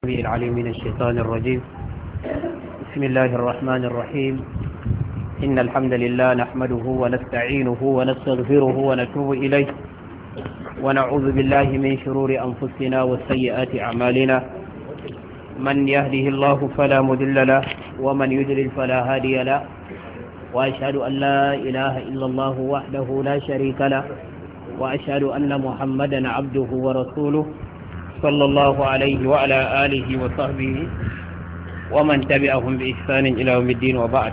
العليم من الشيطان الرجيم بسم الله الرحمن الرحيم إن الحمد لله نحمده ونستعينه ونستغفره ونتوب إليه ونعوذ بالله من شرور أنفسنا وسيئات أعمالنا من يهده الله فلا مذل له ومن يذلل فلا هادي له وأشهد أن لا إله إلا الله وحده لا شريك له وأشهد أن محمدا عبده ورسوله صلى الله عليه وعلى آله وصحبه ومن تبعهم بإحسان إلى يوم الدين وبعد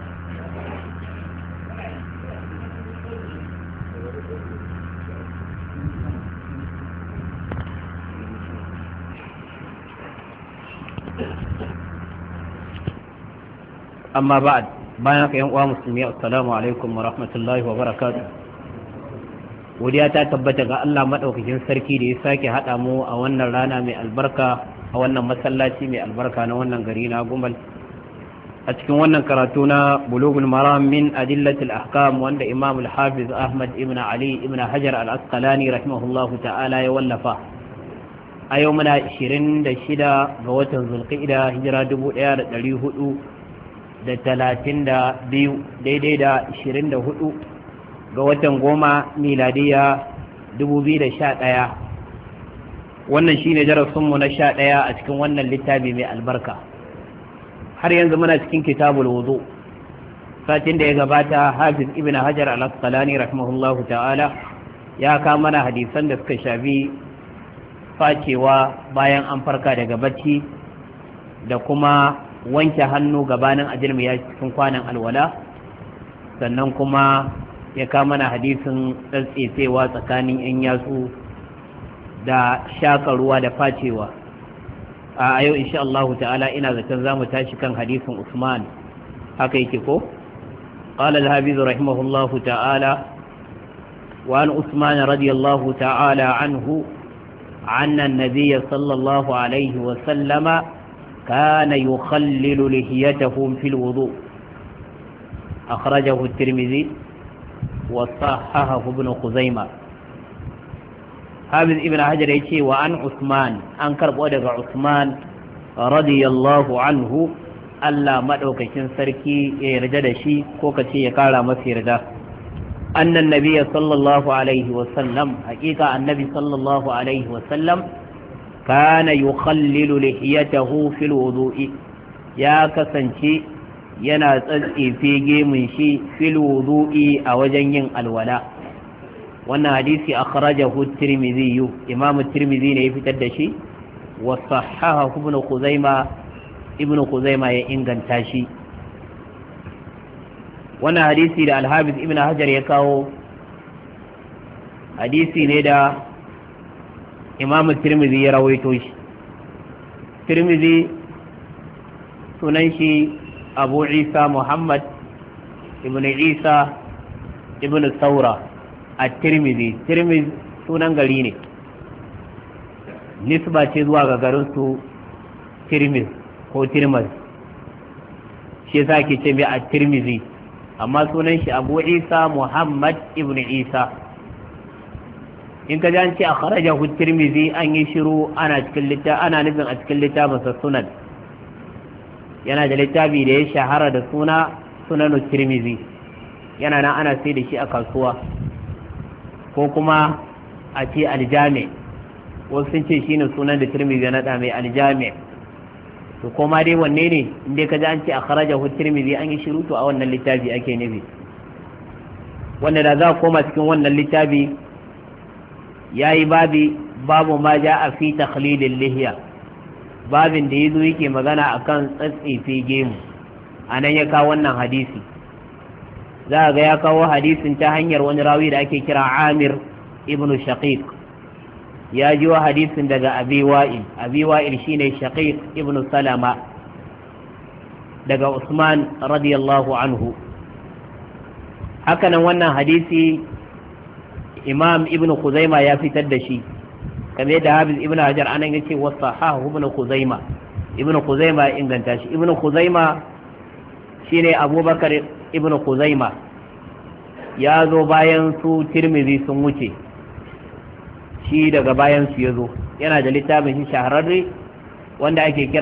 أما بعد bayan ka yan uwa musulmi assalamu alaikum wa rahmatullahi wa barakatuh godiya ta tabbata ga Allah madaukakin sarki da ya sake hada mu a wannan rana mai albarka a wannan masallaci mai albarka na wannan gari na gumal a cikin wannan karatu na bulugul maram min adillatil ahkam wanda imam al-hafiz ahmad ibn ali ibn hajar al-asqalani rahimahullahu ta'ala ya wallafa a yau muna 26 ga watan zulqa'ida hijira 1400 da talatin da biyu daidai da ashirin da hudu ga watan goma miladiya dubu biyu da sha ɗaya wannan shine darasinmu na sha ɗaya a cikin wannan littafi mai albarka har yanzu muna cikin kitabul wudu satin da ya gabata hafiz ibn hajar al-asqalani rahimahullahu ta'ala ya kama mana hadisan da suka shafi facewa bayan an farka daga bacci da kuma wanke hannu gabanin ajilmi ya cikin kwanan alwala sannan kuma ya kama na hadisin tsatsesewa tsakanin 'yan yatsu da shaka ruwa da facewa a yau insha Allah ta'ala ina zaton za mu tashi kan hadisin Usman haka yake ko قال الهابيز رحمه الله تعالى وعن عثمان رضي الله تعالى عنه عن النبي صلى الله عليه وسلم كان يخلل لحيته في الوضوء أخرجه الترمذي وصححه ابن خزيمة حافظ ابن حجر يشي وعن عثمان أنكر بودك عثمان رضي الله عنه ألا مدعوك سركي يرجد شي كوكتي يقال مسير ده أن النبي صلى الله عليه وسلم حقيقة النبي صلى الله عليه وسلم كان يخلل لحيته في الوضوء يا كسنشي yana tsatsefe gemun shi fil wudu'i a wajen yin alwala wannan hadisi akhrajahu tirmidhi imam tirmidhi ne ya fitar da shi wa sahahahu ibn khuzaima ibn khuzaima ya inganta shi wannan hadisi da al-hafiz ibn hajar ya kawo hadisi ne da imam tirmidhi ya rawaito shi tirmidhi sunan shi abu isa muhammad ibn isa ibn saura a tirmidhi tirmidhi sunan gari ne nisba ce zuwa ga garinsu tirmidh ko tirmidh shi yasa ke ce mai a tirmidhi amma sunan shi abu isa muhammad ibn isa in ka an ce a kharajahu tirmidhi an yi shiru ana cikin littafin ana nufin a cikin littafin sa sunan yana da littafi da ya shahara da suna sunanu tirmidhi yana nan ana sai da shi a kasuwa ko kuma a ce aljami wasu sun ce shine sunan da tirmidhi na da mai aljami to koma dai wanne ne inda ka ji an ce a kharajahu tirmidhi an yi shiru to a wannan littafi ake nufi wanda da za a koma cikin wannan littafi ya yi babi babu ma ja a fi takhlilin lihiya babin da ya zo yake magana a kan tsatsefe gemu a nan ya kawo wannan hadisi za a ga ya kawo hadisin ta hanyar wani rawi da ake kira amir ibn shaqiq ya ji wa hadisin daga abi wa'il abi wa'il shine shaqiq ibn salama daga usman radiyallahu anhu hakanan wannan hadisi imam ibn khuzaima ya fitar da shi kamar yadda hafiz ibn hajar anan yace wa sahahu ibn khuzaima ibn khuzaima ya inganta shi ibn khuzaima shine abubakar ibn khuzaima ya zo bayan su tirmizi sun wuce shi daga bayan su ya zo yana da littafin shi shahararre wanda ake kira